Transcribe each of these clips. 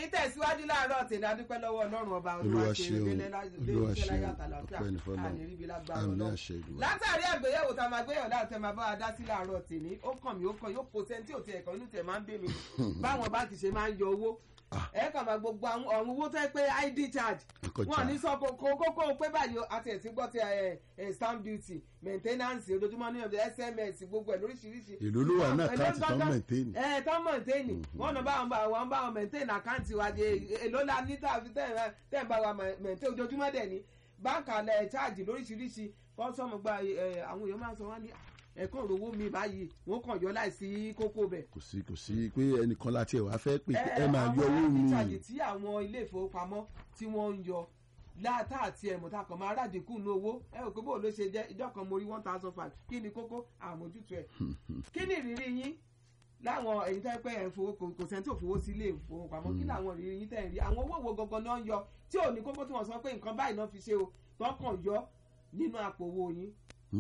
tẹ̀síwájú láàárọ̀ tèmi adúpẹ́ lọ́wọ́ ọlọ́run ọba Olúwa ṣeun, Olúwa ṣeun, ọpẹ́ ní fọ́lọ́run. Àmín àṣẹ Olúwa. látàrí àgbéyẹ̀wò tá a máa gbéyàwó láti ẹ̀ máa bá wa dá sí láàárọ̀ tèmi ó kàn mí ó kàn yóò kó sẹ́ńtì òtí ẹ̀kọ́ inú tẹ̀ máa ń bè mí báwọn bá ti ṣe máa ń yọ owó ẹ kàn máa gbogbo àwọn ọ̀run owó tó yẹ pé id charge Ẹ̀kọ́ wọn ò ní charge. sọ kókó kókó pé báyìí o, àti ẹ̀sìn gbọ́ ti ẹ̀ ẹ̀ stamp duty maintenance ojoojúmọ́ ní ọ̀dọ̀ sms gbogbo ẹ̀ lóríṣiríṣi. Èló ló wà ní Èló àkáǹtì tó ń gangan- maintain? ẹ tó ń maintain wọn náà bá wọn bá wọn bá wọn maintain àkáǹtì wa de èló la ní tá a fi tẹ̀ ẹ̀ tẹ̀ ń bá wa maintain ojoojúmọ́ dẹ̀ ni báńkì alẹ́ charge lóríṣiríṣi kọ́sọ́mù gba ẹ̀, àwọn èèyàn máa ń sọ wá ní ẹ̀kọ́ òrówó mi báyìí wọ́n kàn yọ láìsí kókó bẹ̀ kò sí kò sí pé ẹnìkan láti ẹ̀ wá fẹ́ pé ẹ ẹ máa yọ owó mi ìtàjì tí àwọn ilé ìfowópamọ́ tí wọ́n ń yọ láàtà àti ẹ̀mọ̀ta kan máa rádìkù ní owó ẹ ò pé bó ló ṣe jẹ́ ìjọ kan mo rí one thousand five kí ni kókó àmójútó ẹ̀ kí ni ìrírí yín láwọn èyí tẹ́ pé ẹ̀ ń fowó kò- kò sẹ́ni tó fowó sí ilé ìfowópamọ́ kí làwọn ìrírí yín tẹ́ ń rí àwọn owó wo gangan náà ń yọ tí ò ní kókó tí wọ́n sọ pé nǹkan báyìí náà fi ṣe o wọ́n kàn yọ nínú àpò owó yín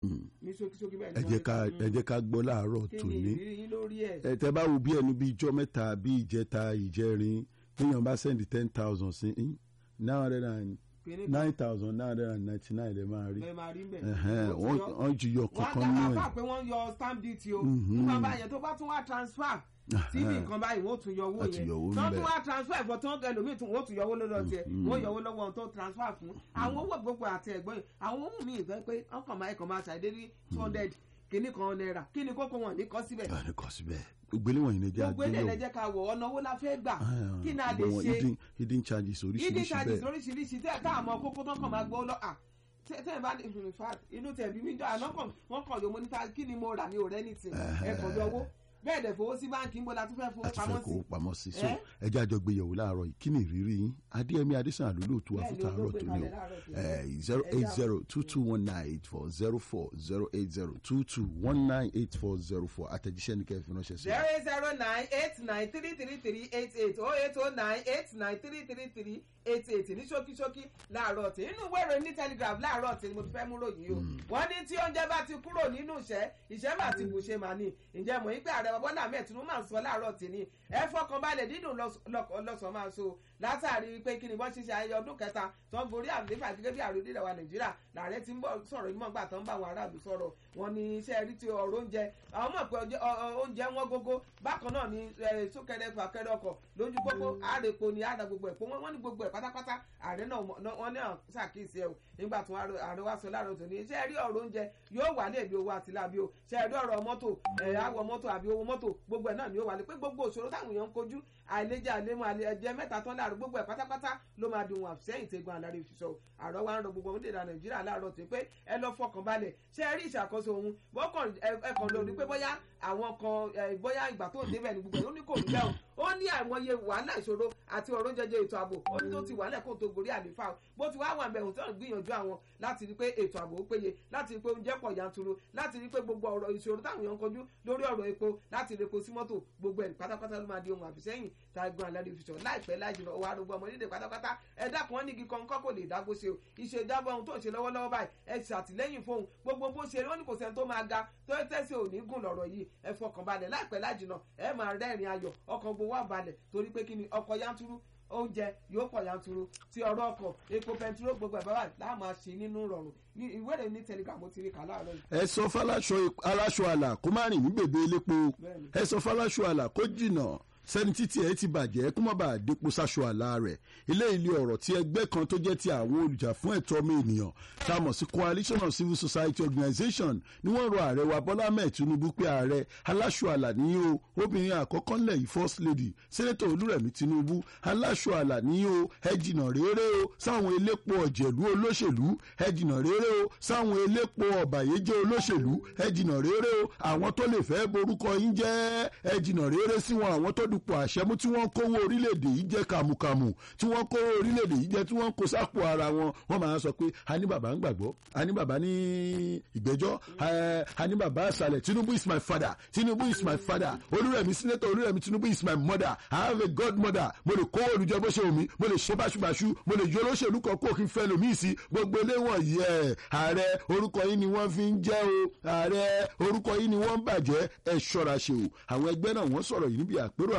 ní ṣókíṣókí bẹ́ẹ̀ ẹ ni jẹ́ wọ́n ká ní ká- ẹ jẹ́ ká gbọ́ láàárọ̀ kí ni tòní ìrírí yín lórí ẹ̀ ẹ tẹ́ bá wo bí ẹnu bíi ijọ́ mẹ́ta bíi ìjẹta ìjẹrin téèyàn bá sẹ́ndì ten thousand sí yín nine hundred and kí ni nine thousand nine hundred and ninety nine lè máa rí bẹ́ẹ̀ máa rí bẹ́ẹ̀ Ẹ̀hẹ́n, Ó ti wọ́n yọ. wọ́n ti yọ wọ́n á kankan nínú dá ẹ̀ àpá pé wọ́n yọ stamp duty o Mhm. nípa báyẹn tó bá tún wá transfer tí bí nǹkan báyìí wọ́n tún yọ owó Wọ́n ti yẹn yọ owó tó níbẹ̀. tún wá transfer ẹ̀fọ́ tó ń ẹlòmíì tún wọ́n tún yọ owó lọ́dọ̀ tiẹ̀ wọ́n yọ owó lọ́wọ́ ohun tó transfer fún àwọn owó gbogbo àti ẹ̀gbọ́n yìí àwọn owó mi ìfẹ́ pé ọkàn máa ẹ̀kọ́ máa ṣàdé ní two hundred kìíní kan náírà kí ni kókó wọn ní kọ́ síbẹ̀ ẹ̀ ní kọ́ síbẹ̀ gbogbo eléwọ̀n yìí ni jẹ́ gbogbo ilé àgbéyẹ̀wò ẹlẹ́jẹ̀ ká wọ̀ ọ̀nà owó la fẹ́ gbà Ah, kí ni a lè gbogbo wọn ṣe hidden- hidden charges ìdí oríṣiríṣi charges bẹ́ẹ̀ lóríṣiríṣi tẹ́ tá àmọ́ kókó tó kàn máa gbọ́ lọ à tẹ́ tẹ́ ẹ bá in fact inú tẹ̀ bí mi jọ àná kàn wọ́n kàn yóò mo níta kí ni mo rà ní òrẹ́ ní tì ẹ kàn yọ owó bẹ́ẹ̀ dẹ̀ fowó sí báńkì ń bọ́ la tún fẹ́ fowó láti fẹ́ pamọ́ kó sí pamọ́ sí so Ẹ́? ẹjẹ́ àjọ gbéyẹ̀wò láàárọ̀ yìí kí ni ìrírí yín adéyẹmí adésàn àlólóòtú wa Bẹ́ẹ̀ fún ni, tààrọ̀ olóògbé tó ní kalẹ̀ o láàárọ̀ tòní. zero Ẹ eight já- zero two two one nine eight four zero four zero eight zero two two one nine eight four zero four àtẹ̀jíṣẹ́ ní kẹ́ẹ̀ fi ránṣẹ́ sí zero eight zero nine eight nine three three three eight eight oh eight oh nine eight nine three three three eight eight ní ṣókíṣókí láàárọ̀ tí inú ìwé ìròyìn ní telegraph láàárọ̀ tí mo ti fẹ́ mú ròyìn o wọ́n ní tí oúnjẹ bá ti kúrò nínú ìṣẹ́ ìṣẹ́ bá ti bùṣe mà ní ǹjẹ́ mọ̀ yín pé ààrẹ bọ́lá ahmed tinubu máa ń sọ láàárọ̀ tí ní ẹ fọkàn balẹ̀ dídùn lọ́sàn-án máa so látàrí pé kí ni wọ́n ṣiṣẹ́ ayẹyẹ ọdún kẹta tó ń gorí àlééfà gẹ́gẹ́ bí àròdé ìdàwà nàìjíríà làárẹ̀ ti ń bọ̀ sọ̀rọ̀ ìmọ̀ gbà tó ń bá àwọn aráàlú sọ̀rọ̀ wọn ní iṣẹ́ rí ti ọ̀rọ̀ oúnjẹ àwọn mọ̀ pé ọjẹ́- ọ- ọ- oúnjẹ wọn gógó bákan náà ni eh, súnkẹrẹ fàkẹrẹ ọkọ̀ lójú pópó àrèpo ni àdá gbogbo ẹ̀ pé wọ́n ní gbogbo ẹ̀ pátápátá ààrẹ náà mọ̀- náà- wọ́n ní à- ṣàkíyèsí ẹ̀ o nígbà tí wọ́n ààrẹ wá sọ láàárọ̀ tòní iṣẹ́ rí ọ̀rọ̀ oúnjẹ yóò wà ní èdè owó àti láàbí o ṣe rí ọ̀rọ̀ mọ́tò ẹ̀ àwọ̀ mọ́tò àbí owó mọ́tò gbogbo ẹ̀ náà ni ó wà ní pé gbogbo òṣòro táwọn èèyàn ń kojú àìlèjà àlémọ àlẹjẹ mẹ́ta tán láàrú gbogbo ẹ̀ pátápátá ló máa di ohun àfisẹ́yìn tẹ́gun àlárí ìfisọ àrọ wa ń rọ gbogbo orílẹ̀-èdè nàìjíríà láàárọ̀ tó pé ẹ lọ fọkàn balẹ̀ ṣé ẹ rí ìṣàkóso òun bọ́kàn ẹkàn lórí pé bóyá àwọn kan ẹ, bóyá ìgbà tó ń débẹ̀ ní gbogbo ẹ̀ ó ní kò ní bẹ́ẹ̀ o ó ní àìmọye wàhálà ìṣòro àti ọ̀rọ̀ jẹjẹ ètò ààbò ó ní tó ti wàhálà kó tó gorí àlefa o bó ti wá wà bẹ̀rù tó ń gbìyànjú àwọn láti rí pé ètò ààbò ó péye láti rí pé oúnjẹ pọ̀ yanturu láti rí pé gbogbo ọ̀rọ̀ ìṣòro táwọn èèyàn ń kojú lórí ọ̀rọ̀ epo láti rí epo sí mọ́tò gbogbo ẹ̀ pátápátá ló máa di ohun àfisẹ́yìn tágbọ́n aládé fi sọ láìpẹ́ láìjìnà ọwọ́ arúgbó ọmọ orílẹ̀ pátápátá ẹ dákun wọn ní igi kan kọ́ kò lè dágbó ṣe o ìṣèjọba ohun tó ń ṣe lọ́wọ́lọ́wọ́ báyìí ẹ ṣàtìlẹ́yìn fóun gbogbo bó ṣe wọn ní kò sẹ́ni tó máa ga tó ẹ tẹ́sí òní gùn lọ́rọ̀ yìí ẹ fọkàn balẹ̀ láìpẹ́ láìjìnà ẹ máa rẹ́rìn ayọ̀ ọkàn gbowó àbalẹ̀ torí pé kí ni ọkọ̀ yanturu oúnjẹ yóò pọ̀ yanturu tí ọ̀rọ̀ ọkọ̀ epo pẹntiró gbogbo ẹ̀ bábà láàmú àṣì nínú rọrùn ní ìwé rẹ̀ ní telegram ó ti rí kà láàárọ̀ yìí. ẹ sọ fáláṣọ aláṣọ àlà kó má rìn ní bèbè elépo Bẹ́ẹ̀ni. ẹ sọ fáláṣọ àlà kó jìnnà sẹ́ni títí ẹ ti bàjẹ́ kó má bàa dépo sáṣọ àlà rẹ̀ ilé ilé ọ̀rọ̀ tí ẹgbẹ́ kan tó jẹ́ ti àwọn olùjà fún ẹ̀tọ́ ọmọ ènìyàn tá a mọ̀ sí coalition of civil society organisation ni wọ́n rọ ààrẹ wa bọ́lá ahmed tinubu pé ààrẹ aláṣọ àlà ní o obìnrin àkọ́kọ́ ńlẹ̀ yìí first lady senator olúrẹ̀mí tinubu aláṣọ àlà ní o ẹ jìnnà réré o sáwọn elépo ọ̀jẹ̀lú olóṣèlú ẹ jìnnà réré o sáwọn elépo ọ̀bàyéjẹ́ olóṣèlú ẹ jìnnà réré o àwọn tó lè fẹ́ borúkọ yín jẹ́ ẹ jìnnà réré sí wọn àwọn tó dupò àṣẹ mú tí wọ́n kówó orílẹ̀-èdè yìí jẹ́ kàmùkàmù tí wọ́n kówó orílẹ̀-èdè yìí jẹ́ tí wọ́n kó sápò ara wọn wọ́n máa sọ pé a ní bàbá ń gbàgbọ́ a ní bàbá ní ìgbẹ́jọ́ ẹ, a ní bàbá àṣàlẹ̀ tinubu is my father tinubu is my father olúrẹ̀mí senator olúrẹ̀mí tinubu is my mother i have a godmother mo lè kó olùjẹ bó ṣe omi mo lè ṣe báṣubàṣu mo lè yọ olóṣèlú kan kó kí n fẹ́ lòmíì sí gbogbo eléwọ̀n yẹ ààrẹ orúkọ yìí ni wọ́n fi ń jẹ́ o ààrẹ orúkọ yìí ni wọ́n ń bàjẹ́ ẹ ṣọ́ra ṣe o àwọn ẹgbẹ́ náà wọ́n sọ̀rọ̀ yìí níbi àpérò àwọn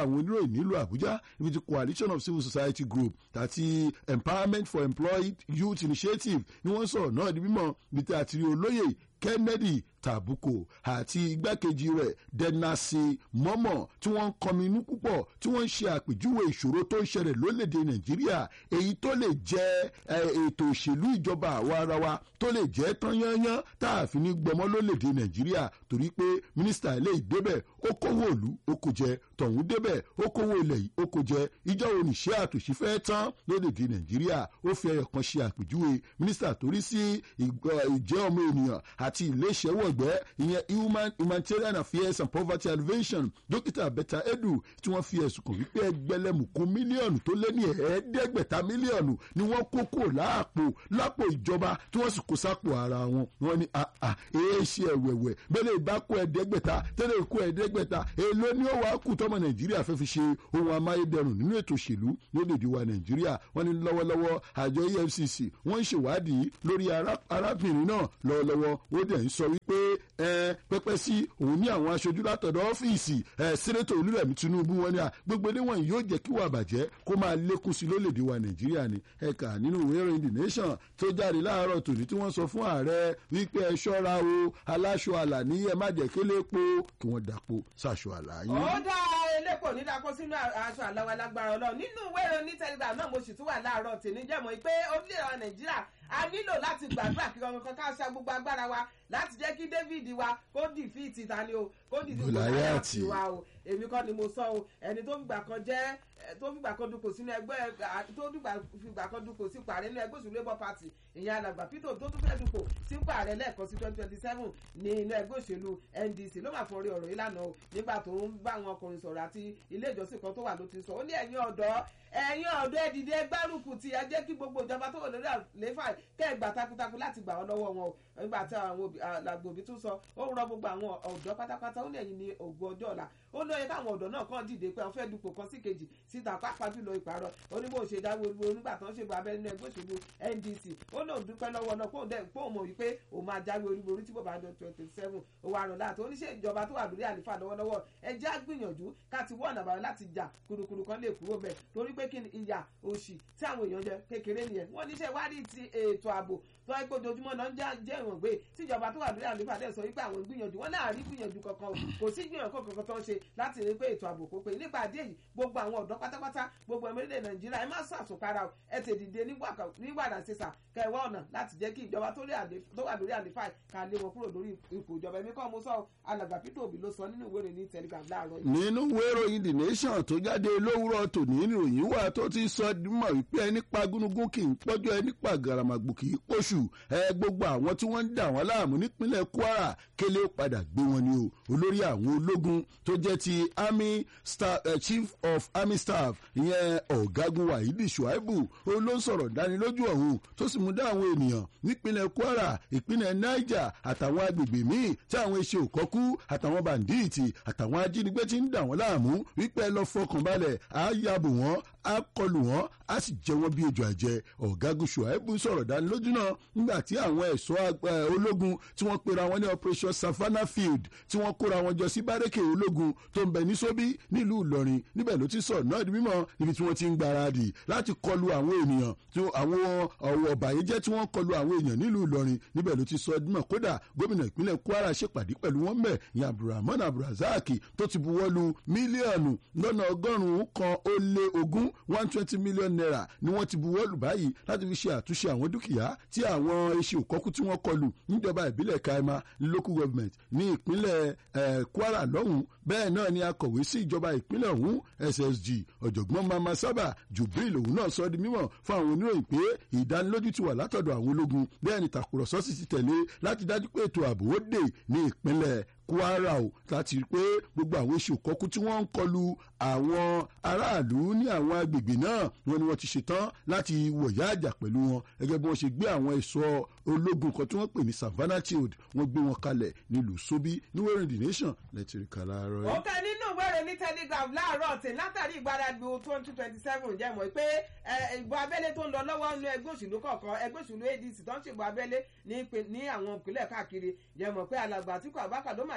àwọn oníròyìn nílùú àbújá ibi tí coalition of civil society group àti empowerment for employed youth initiative ni wọ́n sọ̀rọ̀ náà di mímọ́ ibi tí a ti rí olóyè kennedy tàbùkù àti igbákejì rẹ̀ dẹ́nàsì mọ́mọ́ tí wọ́n ń kọminú púpọ̀ tí wọ́n ń ṣe àpèjúwe ìṣòro tó ń ṣẹlẹ̀ lólèdè nàìjíríà èyí tó lè jẹ́ ètò òṣèlú ìjọba àwa ara wa tó lè jẹ́ tán yányán tá a fi ní gbọmọ lólèdè nàìjíríà torí pé mínísítà ilé ìdébẹ̀ ó kówó òlu ó kò jẹ tọ̀hún débẹ̀ ó kówó ilẹ̀ yìí ó kò jẹ ìjọ oníṣẹ́ àtòṣí fẹ́ tán lólèdè nàìjíríà ó fi ẹyọ kan ṣe àpèjúwe mínísítà torí sí ìjẹ́ ọmọ ènìyàn àti iléeṣẹ́wọ̀gbẹ́ ìyẹn human humanitarian affairs and poverty alleviation dókítà bẹ́tà edu tí wọ́n fi ẹ̀sùn kàn wípé ẹgbẹ̀lẹ́mùkún mílíọ̀nù tó lé ní ẹ̀ẹ́dẹ́gbẹ̀ta mílíọ̀nù ni wọ́n kó kúrò láàpò lápò ìjọba tí wọ́n sì kó sápò ara wọn wọ́n ní èé ṣe ẹ̀wẹ̀wẹ̀ bẹ́lẹ̀ ìbá kó ẹ̀ẹ́dẹ́gbẹ̀ta tẹ́lẹ̀ kó ẹ̀ẹ́dẹ́gbẹ̀ta èló ni ó wàá kù tọ́mọ nàìjíríà fẹ́ fi ṣe ohun amáyédẹrùn nínú ètò òṣèlú lódèdè wa nàìjíríà wọ́n ní lọ́wọ́lọ́wọ́ àjọ efcc wọ́n ń ṣèwádìí lórí arábìnrin náà lọ́wọ́lọ́wọ́ ó dẹ̀ ń sọ wípé pẹ́pẹ́ sí òun ní àwọn aṣojú látọ̀dọ̀ ọ́fíìsì sẹ́nẹ́tọ̀ olúrẹ̀mí tinubu wọn ni à gbogbo ní wọ̀nyí yóò jẹ́ kí wà bàjẹ́ kó máa lékún sí lólèdè wa nàìjíríà ni ẹ̀ka nínú ìwé ìròyìn the nation tó jáde láàárọ̀ tòní tí wọ́n sọ fún ààrẹ wípé ẹ ṣọ́ra o aláṣọ àlàní ẹ má jẹ́ kí lépo kí wọ́n dàpọ̀ sáṣọ àlàyé. ó dá elépo ní dàpọ̀ sínú aṣọ àlàwọ̀ alágbára ọlọ́run nínú ìwé ìròyìn ní telegram náà mo sì tún wà láàárọ̀ tèmi jẹ́mọ̀ pé orílẹ̀-èdè nàìjíríà a nílò láti gbàdúrà kí ọmọ kan ká ṣe gbogbo agbára wa láti jẹ́ kí david wa kó dìfíìtì tani o kó dìfíìtì Gòláyátì. wa o èmi kọ́ ni mo sọ o ẹni tó fìgbà kan jẹ́ tó fìgbà kan dupò sínú ẹgbẹ́ tó fìgbà kan dupò sípò ààrẹ nínú ẹgbẹ́ òṣèlú labour party ìyẹn alàgbà peter tó tún fẹ́ dupò sípò ààrẹ lẹ́ẹ̀kan sí twenty twenty seven ní inú ẹgbẹ́ òṣèlú ndc ló máa fọrí ọ̀rọ̀ ìlànà o nígbà tó ń bá àwọn ọkùnrin sọ̀rọ̀ àti ilé ìjọsìn kan tó wà ló ti sọ ó ní ẹ̀yin ọ̀dọ́ ẹ̀yin ọ̀dọ́ ẹ dìde gbárùkù tí ẹ jẹ́ kí gbogbo ìjọba tó wà lórí àléfà kẹ́ ẹ gbà takuntakun láti gbà ọ́ lọ́wọ́ wọn o nígbà tí àwọn làgbòbí tún sọ ó rọ gbogbo àwọn ọ̀dọ́ pátápátá ó ní ẹ̀yin ní ògùn ọjọ́ ọ̀la ó lóye káwọn ọ̀dọ́ náà kàn dìde pé wọ́n fẹ́ dupò kan sí kejì síta pàápàá jùlọ ìpàrọ̀ ó ní bó ṣe dáwọ́ olúwo nígbà tó ń ṣe abẹ́ nínú ẹgbẹ́ òṣèlú ndc ó lóun dúpẹ́ lọ́wọ́ náà kóun dẹ̀ kóun mọ̀ wípé òun máa jáwé olúborí tí bòbá dán twenty seven òun àrùn láti oníṣẹ́ ìjọba tó wà lórí àlefa lọ́wọ́lọ́wọ́ ẹ jẹ́ àgbìyànjú ká ti wọ́n àbáyọ láti jà kùrùkùrù kan lè kúrò bẹ́ẹ̀ torí pé kí ni ìyà òṣì tí àwọn èèyàn jẹ kékeré nìyẹn wọ́n níṣẹ́ wádìí ti ètò ààbò tó ẹ gbójoojúmọ́ náà ń jẹ́ ìwọ̀n gbé tíjọba tó wà lórí àlefa dẹ̀ sọ wípé àwọn gbìyànjú wọn náà rí gbìyànjú kankan o kò sí gbìyànjú kankan tó ń ṣe láti rí pé ètò ààbò kó pé nípa àdé yìí gbogbo àwọn ọ̀dọ́ pátápátá gbogbo ẹ̀mí orílẹ̀ nàìjíríà ẹ má sọ àsùnkára o ẹ tè dìde nígbàdà sísà kẹwàá ọ̀nà láti jẹ́ kí ìjọba tó wà lórí àlefa ká lé wọn kúrò lórí ipò ìjọba ẹ̀mí kọ́ mo sọ alàgbà peter obi ló sọ nínú ìwé ìròyìn telegram láàárọ̀ yìí. nínú ìwé ìròyìn the nation tó jáde lówùrọ̀ tòní ìròyìn wà tó ti sọ mọ̀ wípé ẹni pa gúnugún kì í pọ́jọ́ ẹni pa gàràmàgbò kì í pọ̀ṣù ẹ gbogbo àwọn tí wọ́n ń dà wọ́n láàmú nípínlẹ̀ kwara kélé padà gbé wọn ni o olórí àwọn ológun tó jẹ́ ti army staff, uh, chief of army staff ìyẹn ọ̀gágun wahidi shuaibu ó ló ń sọ̀rọ̀ dánilójú ọ̀hún tó sì mú dá àwọn ènìyàn nípínlẹ̀ kwara ìpínlẹ̀ niger àtàwọn agbègbè míì tí àwọn iṣẹ́ òkọ́kú àtàwọn bàǹdíìtì àtàwọn ajínigbé ti ń dà wọ́n láàmú wípé ẹ lọ fọkàn balẹ̀ á yabò wọ́n á kọlù wọ́n á sì jẹ wọ́n bí ejò àjẹ ọ̀gágun shuaibu sọ̀rọ̀ dánilójú náà nígbà tí àwọn ẹ̀ṣọ́ ológun tí wọ́n pera wọn ní operation savannah field tí wọ́n kóra wọn jọ sí bárẹ́kè ológun tó ń bẹ ní sóbí nílùú ìlọrin níbẹ̀ ló ti sọ̀rọ̀ náà di mímọ́ ibi tí wọ́n ti ń gbáradì láti kọlu àwọn ènìyàn tí àwọn ọ̀wọ̀ ọ̀bàyéjẹ́ tí wọ́n kọlu àwọn èèyàn nílùú ìlọrin níbẹ̀ ló ti sọ dímọ̀ kódà gómìnà ìpínlẹ̀ kwara ṣèpàdé pẹ̀lú wọn mẹ́ ìyẹn abdulrahman abdulrasaq tó ti buwọ́lu mílíọ̀nù lọ́nà ọgọ́rùn-ún kan ó lé ogún one twenty million naira ni wọ́n ti buwọ́lu báyìí láti fi ṣe àtúnṣe àwọn dúkìá tí àwọn iṣẹ́ òkọ́kú tí wọ́n kọlu níjọba ìbílẹ̀ kaima local government ní ìpínlẹ̀ kwara lọ́hùn bẹ́ẹ̀ náà ni akọ̀wé sí ìjọba ìpínlẹ̀ ọ̀hún ssg ọ̀jọ̀gbọ́n mama sábà jubril òun náà sọ di mímọ̀ fún àwọn oníròyìn pé ìdánilójú ti wà látọ̀dọ̀ àwọn ológun bẹ́ẹ̀ ni tàkùrọ̀sọ sì ti tẹ̀lé láti dájú pé ètò ààbò ó dé ní ìpínlẹ̀ kwara o láti rí i pé gbogbo àwọn iṣẹ́ òkọ́kú tí wọ́n ń kọlu àwọn aráàlú ní àwọn agbègbè náà wọn ni wọ́n ti ṣetán láti wọ̀yá àjà pẹ̀lú wọn gẹ́gẹ́ bí wọ́n ṣe gbé àwọn ẹ̀ṣọ́ ológun kan tí wọ́n pè ní savannah shield wọ́n gbé wọn kalẹ̀ nílùú sóbí ní wẹ́rẹ̀ the nation lẹ́tì rí kàlà àárọ̀ ó kẹ́ nínú ìwéèrè ní telegraph láàárọ̀ tí látàrí ìgbáradì twenty twenty seven jẹ́ mọ̀ pé ìbò abẹ́lé tó ń lọ lọ́wọ́ nínú ẹgbẹ́ òṣèlú kọ̀ọ̀kan ẹgbẹ́ òṣèlú adc tó ń ṣèbò abẹ́lé ní àwọn ìpínlẹ̀ káàkiri jẹ́ mọ̀ pé alàgbà àtìkú abákà ló mà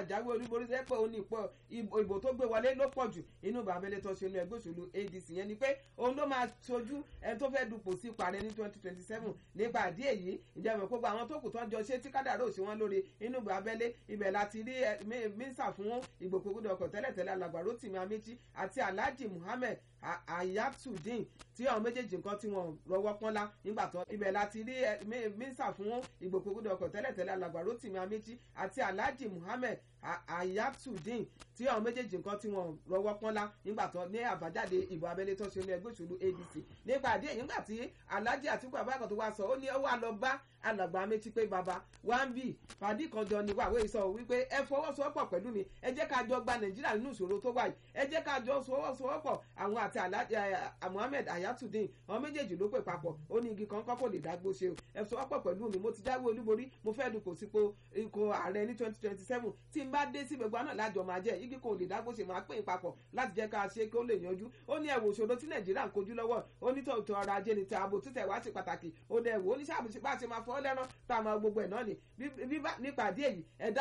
jáwé olúborí sẹ́ pé òun ní ipò ìbò tó gbé wọlé ló pọ̀ jù inú ìbò abẹ́lé tó ṣe inú ẹgbẹ́ òṣèlú adc yẹn ni pé òun ló máa ṣojú ẹni tó fẹ́ dupò sí parẹ́ ní twenty twenty seven nípa àdí èyí ìjẹ́mọ̀ gbogbo àwọn tó kù tó ń jọ ṣé tí kádàrá òṣè wọn lórí inú ìbò abẹ́lé ibẹ̀ láti rí mínísà fún ìgbòkègbodò ọkọ̀ tẹ́lẹ̀tẹ́lẹ̀ alàgbà rotimi amechi àti alhaji muhammed ayatudeen tí àwọn méjèèjì nǹkan tí wọn rọwọ́ pọ́nlá nígbà tó ibẹ̀ láti rí mínísà fún ìgbòkègbodò ọkọ̀ tẹ́lẹ̀tẹ́lẹ̀ alàgbà rotimi amechi àti alhaji muhammed ayatudeen tí àwọn méjèèjì nǹkan tí wọn rọwọ́ pọ́nlá nígbà tó ní àbájáde ìbò abẹ́lé tó ṣe ní ẹgbẹ́ òṣèlú adc nípa àdé èyí nígbà tí alhaji àtìkú abákan tó wá sọ ó ní ó wà lọ bá alàgbà amechi pé baba one b pàdé kan jọ ní wàwé sọ wípé ẹ fọwọ́sowọ́pọ̀ pẹ̀lú mi ẹ jẹ́ ká jọ gba nàìjíríà nínú ìṣòro tó wà yìí ẹ jẹ́ ká jọ fọwọ́sowọ́pọ̀ àwọn àti alhaji muhammed ayatudeen àwọn méjèèjì ló pè papọ̀ ó ní igi kan kọ́kọ́ lè dágbó ṣe o ẹ fọwọ́pọ̀ pẹ̀lú mi mo ti jáwé olúborí mo fẹ́ dupò sípò ikọ̀ ààrẹ ní twenty twenty seven tí n bá dé sí gbogbo náà lájọ máa jẹ́ igi kan ò lè dágbó ṣe máa pè é papọ̀ láti jẹ́ ká ṣe kí ó lè yanjú ó ní ẹ̀wò òṣòro tí nàìjíríà ń kojú lọ́wọ́ ó ní tòótọ́ ọrọ̀ ajé ni ti ààbò títẹ̀ wá sí pàtàkì ó dẹ̀ wò ó ní sábà ṣe máa fọ́ lẹ́rán tá a máa gbogbo ẹ̀ náà ni nípa àdí èyí ẹ̀dá